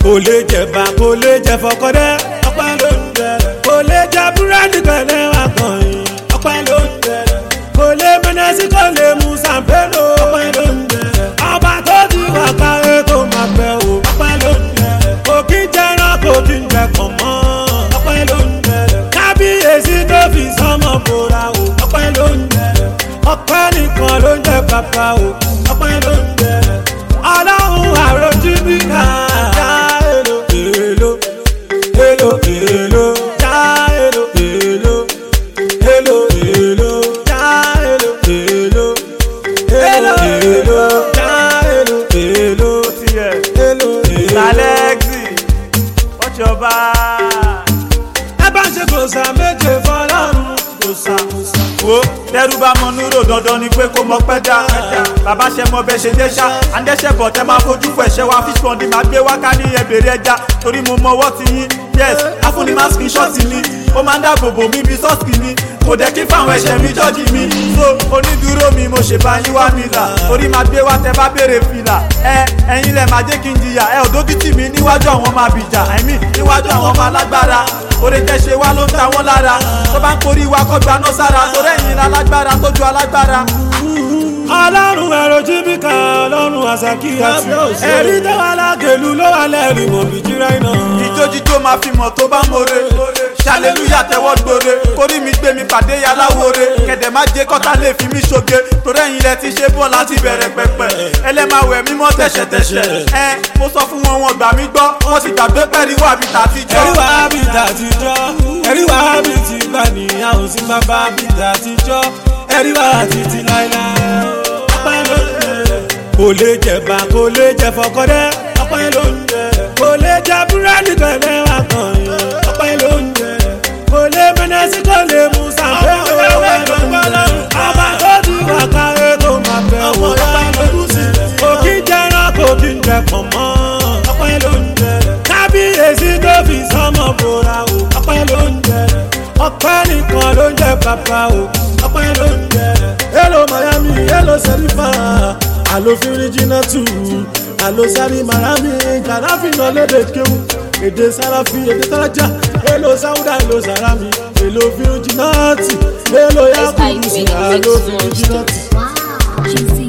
kò lè jẹ̀bà kò lè jẹ fọkọdẹ́ ọpẹ́ ló ń jẹ kò lè jẹ búrẹ́dì pẹ̀lẹ́ wà kàn yín ọpẹ́ ló ń jẹ kò lè mẹ́nẹ́sì kò lè mú sàmpélò ọpẹ́ ló ń jẹ ọba tó ti wà káyé tó máa bẹ̀ o ọpẹ́ ló ń jẹ kò kí ń jẹran kò kí ń jẹ kàn mọ́ ọpẹ́ ló ń jẹ kábíyèsí tó fi sọmọ bora o ọpẹ́ ló ń jẹ ọpẹ́ nìkan ló ń jẹ bàbá o ọpẹ́ ló ń jẹ ọlọ́run àròjì bí ká já èlò èlò èlò èlò já èlò èlò èlò èlò já èlò èlò èlò èlò já èlò èlò tiẹ̀ èlò èlò. lálẹ́gì what's your vibe. ẹ bá ń ṣe kòsà méje fọlọ́run kòsà kòsà. wo tẹrú bá mọ núrò dandan ni pé kó mọ pẹ́ dá bàbá ṣe mọ bẹ́ẹ̀ ṣe dé ṣá àndẹ́ṣẹ́ bọ̀ tẹ́ máa fojú fún ẹ̀ṣẹ̀ wa fish pond máa gbé wáká ní ẹbẹ̀rẹ̀ ẹja torí mo mọ ọwọ́ ti yín yes afúnni máa screenshot mi ó máa ń dáàbò bò mí bí sọ́ọ̀sì mi kò dẹ̀ kí fáwọn ẹ̀ṣẹ̀ mi jọ́jì mi so onídùúró mi mo ṣèbá yín wá mi là torí máa gbé wá tẹ bá béèrè fìlà ẹ ẹ̀yin lẹ̀ máa jẹ́ kí n jìyà ẹ ò dójú tì mí níwájú àwọn ọmọ àbíjà i mean níwájú àwọn ọmọ alágbára oore tẹ ṣe wá ló ń ta wọ́n lára tó bá ń korí wa kọ́ gbaná sára torí ẹ̀yin alágbára tó ju alágbára. ọlọ́run ẹ̀rọ jíbíkà ọlọ́run àṣàkí àti ẹ̀rí tó wà lágẹ̀lú ló wà lẹ́rìí mọ̀ bí jíra iná. ìjójíjó máa fi mọ̀ tó bá more ṣàlélúyà tẹ́wọ́ gbore kórí mi gbé mi pàdé yaláwore kẹ̀dẹ̀ má jẹ́ kọ́tà lè fi mí ṣoge torí ẹ̀yin lẹ ti ṣe bọ́ láti bẹ̀rẹ̀ pẹ̀pẹ̀ ẹlẹ́màwẹ̀ mímọ́ tẹ̀ṣẹ̀tẹ̀ṣẹ̀ ẹ mo sọ fún wọn wọn gbà mí gbọ́ wọ́n ti gbàgbé pẹ̀lú wà bí tàtijọ́. ẹ̀rí wà bí tàtijọ́ ẹ̀rí wà bí ti gbà níyàwó sí bàbá bí tàtijọ́ ẹ̀rí wà títí láéláé. ọpẹ́ ló ń jẹ kò lè jẹ̀bà kò lè jẹ fọkọdẹ́ ọpẹ́ ló ń jẹ kò lè jẹ búrẹ́dì pẹ̀lẹ́ wà kàn yín ọpẹ́ ló ń jẹ kò lè mẹ́nẹ́sì kò lè mú sàpẹ́ ọpẹ́ ló ń jẹ ọba tó ti wà káyé tó máa bẹ̀ wò ọpẹ́ ló ń jẹ kò kí ń jẹran kò kí ń jẹ pọ̀ mọ́ ọpẹ́ ló ń jẹ kábíyèsí tó fi sọmọ bora o ọpẹ́ ló ń jẹ ọpẹ́ nìkan ló ń jẹ bàbá o ọpẹ́ ló ń jẹ. hello miami hello serifa alo firijina tu alo sari marami kanafi náà lédè kéwù èdè sarafi èdè saraja hello sauda hello sarami hello firijina ti hello yakubu si alo firijina ti. Wow. Juicy